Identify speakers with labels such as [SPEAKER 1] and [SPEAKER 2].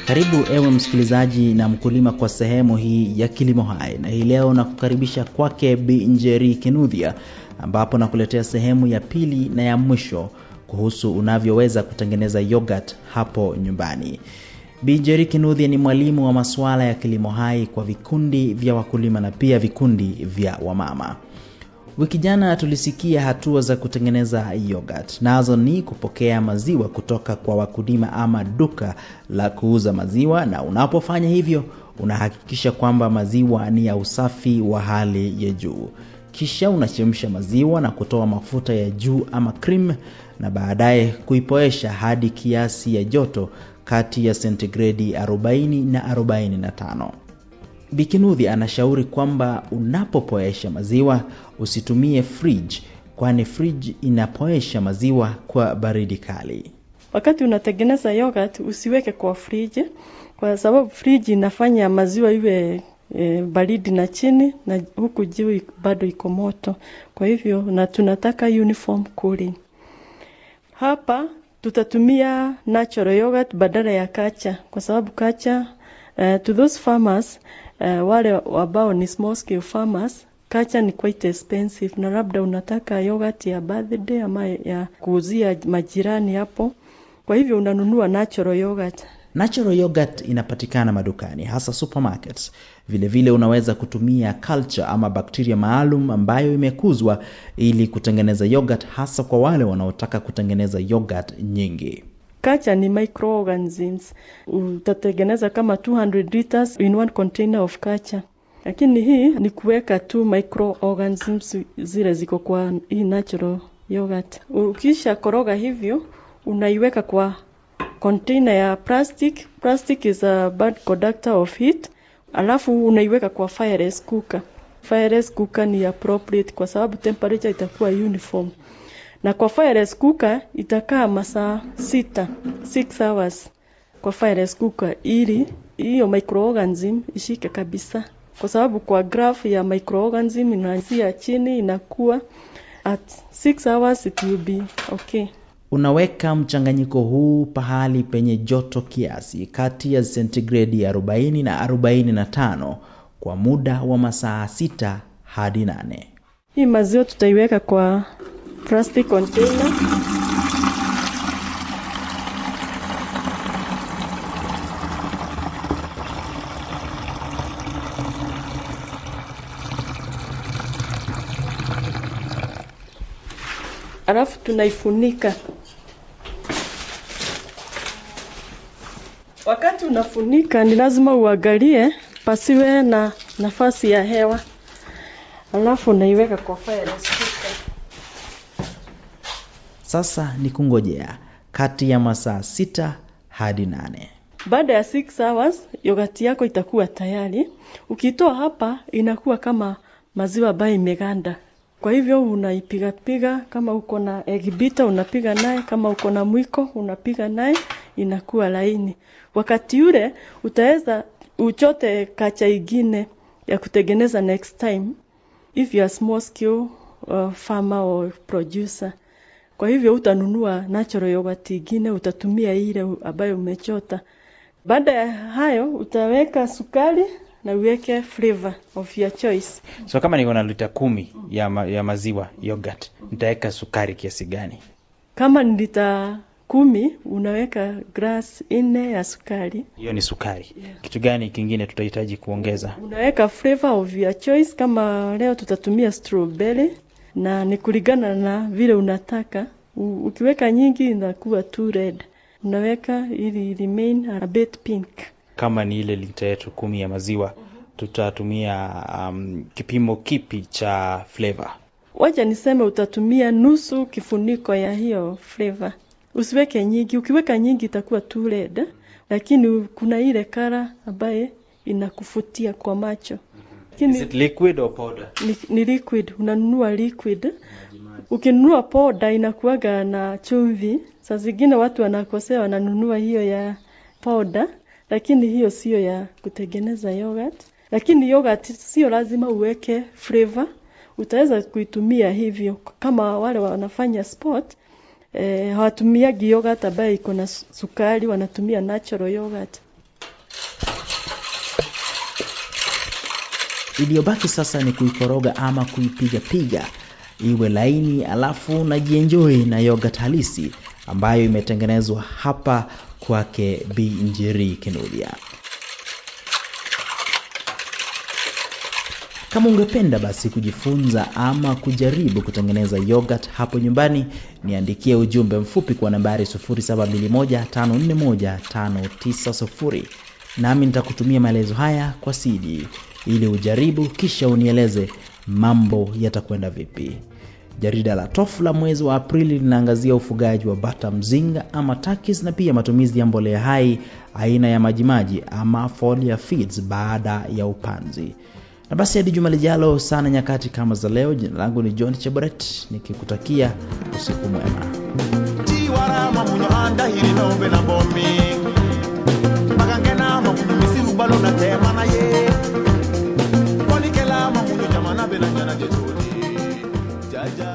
[SPEAKER 1] Karibu ewe msikilizaji na mkulima kwa sehemu hii ya Kilimo Hai, na hii leo nakukaribisha kwake Bi Njeri Kinudhia, ambapo nakuletea sehemu ya pili na ya mwisho kuhusu unavyoweza kutengeneza yogurt hapo nyumbani. Bi Njeri Kinudhia ni mwalimu wa masuala ya kilimo hai kwa vikundi vya wakulima na pia vikundi vya wamama. Wiki jana tulisikia hatua za kutengeneza yogurt, nazo ni kupokea maziwa kutoka kwa wakulima ama duka la kuuza maziwa, na unapofanya hivyo unahakikisha kwamba maziwa ni ya usafi wa hali ya juu. Kisha unachemsha maziwa na kutoa mafuta ya juu ama cream, na baadaye kuipoesha hadi kiasi ya joto kati ya sentigredi 40 na 45. Bikinudhi anashauri kwamba unapopoesha maziwa usitumie fridge, kwani fridge inapoesha maziwa kwa baridi kali.
[SPEAKER 2] Wakati unatengeneza yogurt usiweke kwa friji, kwa sababu friji inafanya maziwa iwe e, baridi na chini na huku juu bado iko moto. Kwa hivyo na tunataka uniform cooling. Hapa tutatumia natural yogurt badala ya kacha, kwa sababu kacha uh, to those farmers uh, wale ambao ni small scale farmers kacha ni quite expensive, na labda unataka yogurt ya birthday ama ya kuuzia majirani hapo, kwa hivyo unanunua natural yogurt.
[SPEAKER 1] Natural yogurt inapatikana madukani hasa supermarkets. Vile vile unaweza kutumia culture ama bakteria maalum ambayo imekuzwa ili kutengeneza yogurt hasa kwa wale wanaotaka kutengeneza yogurt nyingi.
[SPEAKER 2] Kacha ni microorganisms. Utatengeneza kama 200 liters in one container of kacha, lakini hii ni kuweka tu microorganisms zile ziko kwa hii natural yogurt. Ukisha koroga hivyo, unaiweka kwa container ya plastic. Plastic is a bad conductor of heat. Alafu unaiweka kwa fireless cooker. Fireless cooker ni appropriate kwa sababu temperature itakuwa uniform na kwa fireless cooker itakaa masaa sita, 6 hours kwa fireless cooker, ili hiyo microorganism ishike kabisa, kwa sababu kwa graph ya microorganism inaanzia chini inakuwa at 6 hours it will be okay.
[SPEAKER 1] Unaweka mchanganyiko huu pahali penye joto kiasi kati ya sentigredi 40 na 45 kwa muda wa masaa sita hadi nane.
[SPEAKER 2] Hii maziwa tutaiweka kwa plastic container. Alafu tunaifunika. Wakati unafunika ni lazima uangalie pasiwe na nafasi ya hewa. Alafu unaiweka kwa fireless cooker.
[SPEAKER 1] Sasa ni kungojea kati ya masaa sita hadi nane.
[SPEAKER 2] Baada ya 6 hours yogati yako itakuwa tayari. Ukitoa hapa inakuwa kama maziwa ambayo imeganda. Kwa hivyo unaipiga piga, kama uko na egg beater unapiga naye, kama uko na mwiko unapiga naye, inakuwa laini. Wakati ule utaweza uchote kacha ingine ya kutengeneza next time if you are small scale uh, farmer or producer. Kwa hivyo utanunua natural yogurt ingine, utatumia ile ambayo umechota. Baada ya hayo utaweka sukari na uweke flavor of your choice.
[SPEAKER 3] So kama niko na lita kumi ya, ma, ya maziwa yogurt, nitaweka sukari kiasi gani?
[SPEAKER 2] Kama ni lita kumi unaweka glass nne ya sukari.
[SPEAKER 3] Hiyo ni sukari. Kitu gani kingine tutahitaji kuongeza?
[SPEAKER 2] Unaweka flavor of your choice. Kama leo tutatumia strawberry, na ni kulingana na vile unataka. U, ukiweka nyingi inakuwa too red, unaweka ili remain a bit pink.
[SPEAKER 3] Kama ni ile lita yetu kumi ya maziwa, tutatumia um, kipimo kipi cha flavor?
[SPEAKER 2] Wacha niseme utatumia nusu kifuniko ya hiyo flavor. Usiweke nyingi. Ukiweka nyingi itakuwa too red, lakini kuna ile kara ambaye inakufutia kwa macho. Lakini
[SPEAKER 3] Is it liquid or powder?
[SPEAKER 2] ni, ni liquid. Unanunua liquid. Ukinunua powder inakuwaga na chumvi. Saa zingine watu wanakosea, wananunua hiyo ya powder, lakini hiyo sio ya kutengeneza yogurt. Lakini yogurt sio lazima uweke flavor, utaweza kuitumia hivyo. Kama wale wanafanya sport eh, hawatumiagi yogurt ambayo iko na su- sukari, wanatumia natural yogurt.
[SPEAKER 1] Iliyobaki sasa ni kuikoroga ama kuipiga piga iwe laini, alafu najienjoy na yogurt halisi ambayo imetengenezwa hapa kwake Bi Njeri Kinuthia. Kama ungependa basi kujifunza ama kujaribu kutengeneza yogurt hapo nyumbani, niandikie ujumbe mfupi kwa nambari 0721541590 nami nitakutumia maelezo haya kwa CD ili ujaribu, kisha unieleze mambo yatakwenda vipi. Jarida la Tofu la mwezi wa Aprili linaangazia ufugaji wa bata mzinga ama takis na pia matumizi ya mbolea hai aina ya majimaji ama foliar feeds baada ya upanzi. Na basi hadi juma lijalo sana nyakati kama za leo, jina langu ni John Cheboret nikikutakia usiku mwema.
[SPEAKER 4] tiwarama munyo andahiri nombe na bomi magangenama munyo misiru balo na tema na ye kwanikelama munyo jamana belanyana jetoni jaja